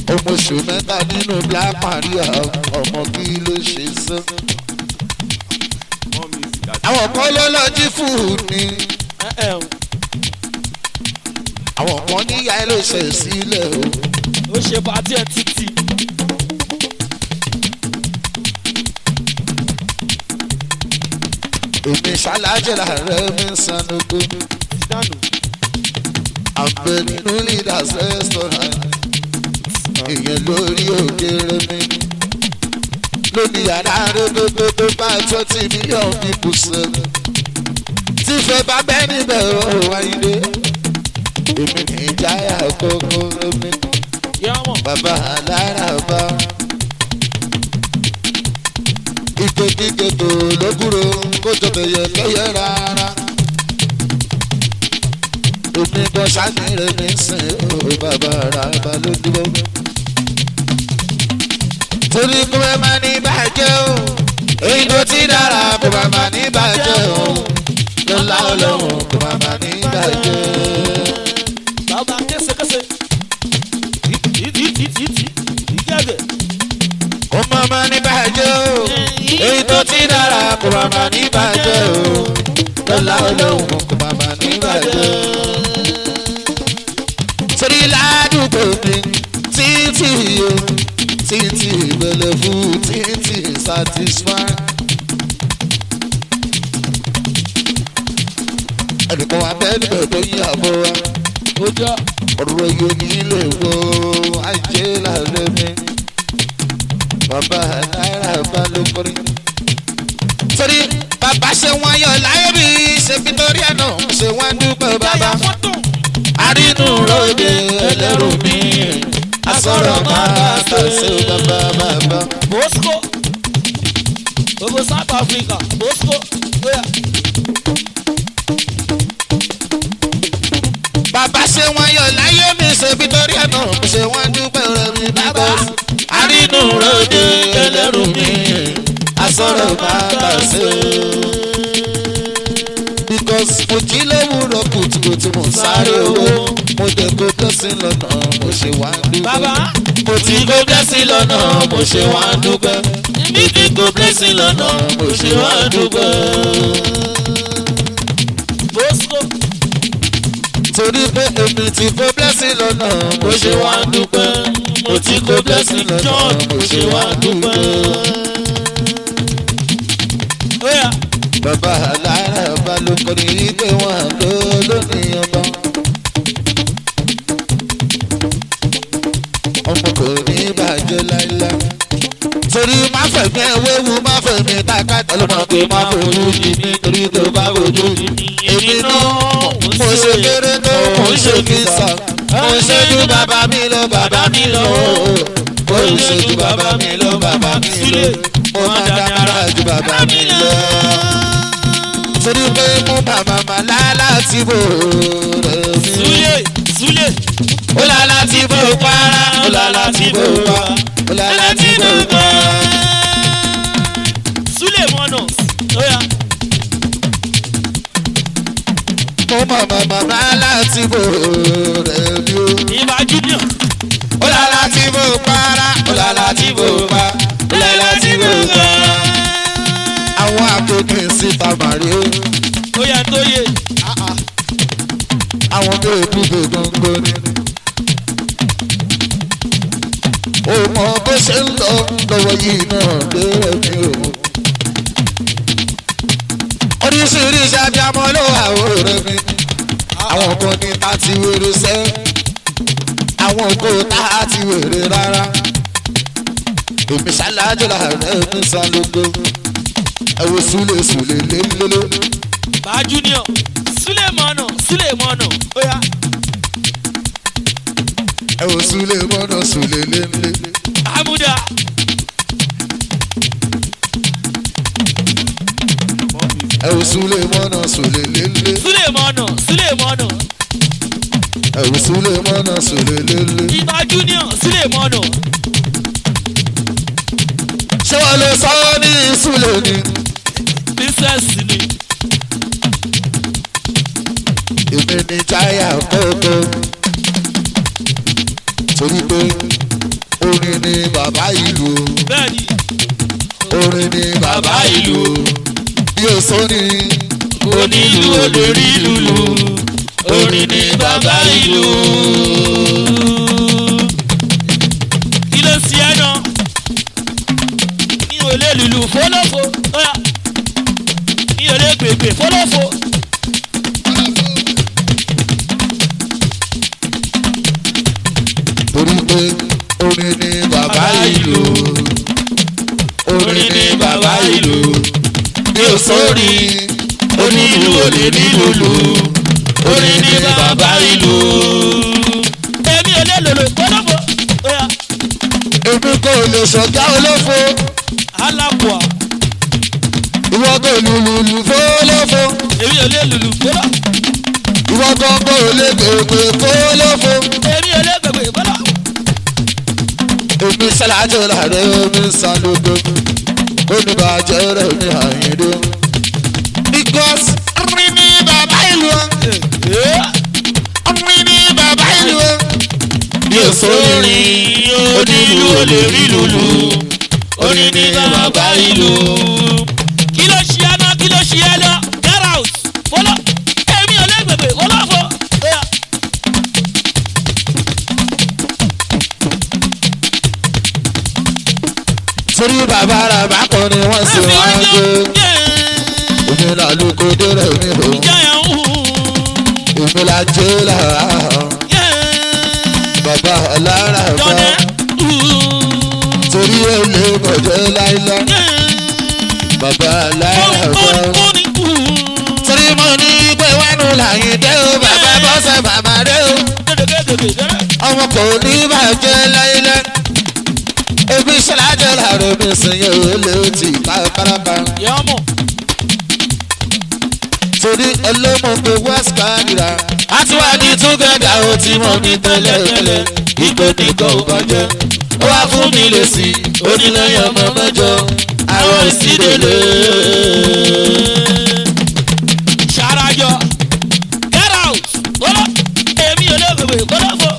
ọmọ oṣù mẹ́ta nínú black maria ọmọ kí ló ṣe sán. More music àti- àwọn kan ló lọ jí fún ni ẹ ẹ o àwọn kan níyà ẹ ló ṣe sílẹ̀ o. ó ṣe pàtí ẹ títì èmi ṣalájẹ̀lá rẹ̀ mi sanogo dànù àgbẹ̀ nínú leaders restaurant ìyẹn lórí òkèrè mi lónìí yàrá rẹ́gbẹ́gbẹ́ bá twenty million people sẹ́nu tí fẹ́ bá bẹ́ẹ̀ níbẹ̀ ó wáyé èmi ní ìjáyà kókó mi yá mọ̀ bàbá alára bá ìgbòkígbò tó lókùrò kó tó bẹ̀yẹ kẹyẹ rárá omi bọ́ sani rẹ̀ mi sìn ó bàbá ara bá ló dúró. torí kó bẹ́ẹ̀ máa ní bàjẹ́ o èyí tó ti dára kó bá máa ní bàjẹ́ o lọ́la ọlọ́run kó bá máa ní bàjẹ́ bàbá késekése títí ìgẹ̀gẹ̀ kó má máa ní bàjẹ́ o èyí tó ti dára kó bá máa ní bàjẹ́ o lọ́la ọlọ́run kó bá máa ní bàjẹ́ o torí ládùúgbò mi títí o títí ìbẹ̀lẹ̀ fún títí satisfy. ẹnìkan wa bẹ́ẹ̀ níbẹ̀ tó yí àbọ̀ wa ó jọ ọ̀rọ̀ yóò ní ilé wo ajé lálẹ́ mi bàbá náírà bá ló kọrin. torí bàbá ṣe wọ́n yọ láyé bí ṣe fi torí ẹ̀ náà ṣe wọ́n dúpẹ́ bàbá yàyà fọ́tò arínú ròde ẹlẹ́rù mi asọ̀rọ̀ máa tẹ̀sí bàbá bàbá. bosco gbogbo south africa bosco oya bàbá ṣe wọ́n yọ láyé mi ṣe fi torí ẹ̀ náà ṣe wọ́n dúpẹ́ rẹ̀ mi bàbá. arínú ròde ẹlẹ́rù mi asọ̀rọ̀ máa tẹ̀sí. because mo jí lówùrọ̀ kùtùkùtù mo sáré owó mo jẹ kó tẹ́sí lọ́nà mo ṣe wá dúpẹ́. bàbá mo ti kó blessing lọ́nà mo ṣe wá dúpẹ́. mi ti kó blessing lọ́nà mo ṣe wá dúpẹ́. bosco torí pé èmi ti kó blessing lọ́nà mo ṣe wá dúpẹ́. mo ti kó blessing lọ́nà mo ṣe wá dúpẹ́. oya bàbá alára bá ló kọrin wípé wọn ló lónìí ọba. ọmọ kò ní bàjẹ́ láíláí. torí má fẹ̀mí ẹ̀wéwu má fẹ̀mí tákàtà ló mọ̀ pé má fojú di mí torí tó bá fojú di mí. èmi náà mo ṣe kéré tó mo ṣe kí sàn. mo ṣe ju bàbá mi lọ bàbá mi lọ. mo ṣe ju bàbá mi lọ bàbá mi lọ. mo má dára ju bàbá mi lọ. torí pé mo bàbá màlá láti bò rẹ̀ mi zule zule ó la láti bò para ó la láti bò pa ó la láti bò pa. zule monos oya mo mọ̀ mọ̀ màmá láti bò rẹ̀ mi o. ìbá junior ó la láti bò para ó la láti bò pa ó la láti bò pa. àwọn akéèké síta màrí o oya tó yẹ àwọn tó dúdú gbogbo ni. ó mọ bó ṣe ń lọ lọ́wọ́ yìí náà dé ẹ̀mí o. oríṣiríṣi abiyamọ ló wà òòrè mi. àwọn kan ní ta ti wèrè sẹ́ àwọn kò tá a ti wèrè rárá. èmi ṣáláàjò làárẹ̀ mi sálógó. ẹ wo súlẹ̀ súlẹ̀ lélẹ́lẹ́. bá junior zule mono zule mono oya ẹ wo súlẹ̀ mọ́nà súlẹ̀ lélẹ́. amuda More music. ẹ wo súlẹ̀ mọ́nà súlẹ̀ lélẹ́. zule mono zule mono ẹ wo súlẹ̀ mọ́nà súlẹ̀ lélẹ́. ìbá junior zule mono ṣé wọ́n lè sọ ọ́ ní súlẹ̀ ni. princess ni èmi ní táyà kókó. torí pé sóni. onílù olórí lùlù orin ní bàbá ìlú. kí ló ṣe ẹ́ náà mi ò lè lùlù fọlọ́fọ Óyá. mi ò lè gbègbè fọlọ́fọ. torí pé orin ni bàbá ìlú. orin ní bàbá ìlú. bí o sórí. onílù olè ní lùlù orin ní bàbá ìlú. èmi ò lè lòlò fọlọ́fọ. Óyá. èmi kò lè ṣọ̀gá olófo. alábùà ìwọ kò lùlù fólófo. èmi ò lè lùlù fọlọ́. ìwọ kan kò lè pèpè fólófo. èmi ò lè gbègbè fọlọ́. èmi sàlájọ làrẹ omi sàlógo. oníbàjẹ́ rẹ̀ ní àyíndó. because orin ni bàbá ìlú. orin ni bàbá ìlú. bí o sórí. onílù olè rí lùlù orin ní bàbá ìlú. kí ló ṣe ẹ́ náà kí ló ṣe ẹ́ náà get out fọlọ́ èmi ò lè gbègbè fọlọ́ fọ. Óyá. torí bàbá rà bá kọ́ ni wọ́n sì wá ń gbé. èmi là lóko dérè mi o. èmi là jẹ́ làrá. bàbá ọ̀lára bá. torí èlé mọ̀jẹ́ láíláí. bàbá ọ̀lára bá. torí mo ní pé wẹ́nu làyìn dé o bàbá bọ́sẹ̀ bàbá dé o. ọmọ kò ní bàjẹ́ láíláí. ebi ṣẹlájọ làrá mi sìn yẹn ò lè ti kárakára. torí ẹlẹ́mọ̀gbẹ́ west canada. àti wá ní túgẹ̀dà ó ti mọ̀ ní tẹ́lẹ̀tẹ́lẹ̀ ìgò nìkan ò bàjẹ́. ó wá fún mi lè sí onílẹ̀yìn ọmọ mẹ́jọ àwọn ìsídèlè. Ṣarajọ get out fọlọ́ èmi ò lè gbègbè fọlọ́ fọ.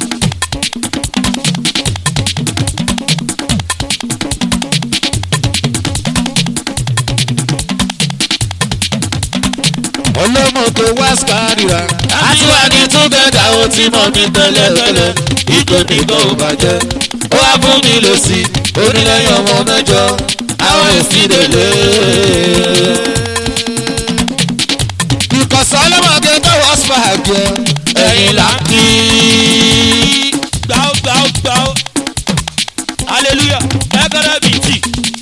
ọlọ́mọgbẹ́ west canada. àti wá ní túgẹ̀dà ó ti mọ̀ ní tẹ́lẹ̀tẹ́lẹ̀ ìgò nìkan ò bàjẹ́. ó wá fún mi lè sí onílẹ̀yìn ọmọ mẹ́jọ àwọn ìsídèlè. ìkọ̀sọ́ ọlọ́mọge tó wọ́n spàgì ẹ̀yìn là ń kí. gbàó gbàó gbàó hallelujah ẹgbẹ́rẹ́ bíi tì.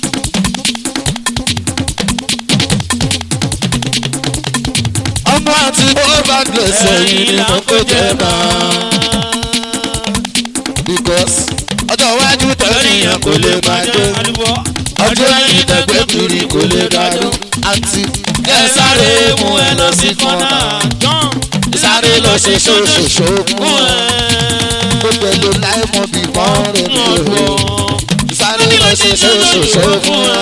ọmọ àti bọ́ọ̀bà gbèsè yìí ni mo kó jẹ máa. because ọjọ́ iwájú tẹ̀síyàn kò lè máa dé. ọjọ́ ẹ̀yìn tẹ̀gbẹ́ kiri kò lè dádó. àǹtí ẹ sáré mú ẹ lọ sí kọ́nà. sáré lọ ṣe ṣoṣoṣo fún ẹ. ó pẹ̀lú láì mọ bí wọ́n rẹ̀ ní òwe. sáré lọ ṣe ṣoṣoṣo fún ẹ.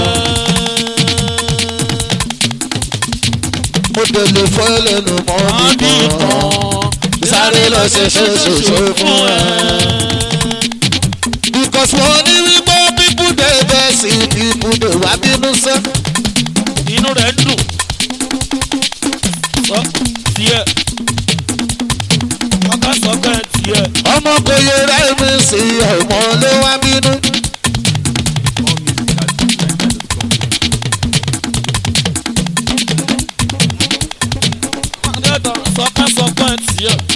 mo tẹ̀lé fọ́ lẹ́nu mọ́ bí kan. sáré lọ ṣe ṣoṣoṣo fún ẹ. because wọ́n ní wípé people dey vex people dey wá bínú sẹ́. inú rẹ̀ ń dùn. sọ tiẹ̀ ọkọ sọ pé tiẹ̀. ọmọ kò yẹ rẹ́ mi sí ọmọ ló wá bínú. Adétọ̀ sọ pé sọ pé tiẹ̀.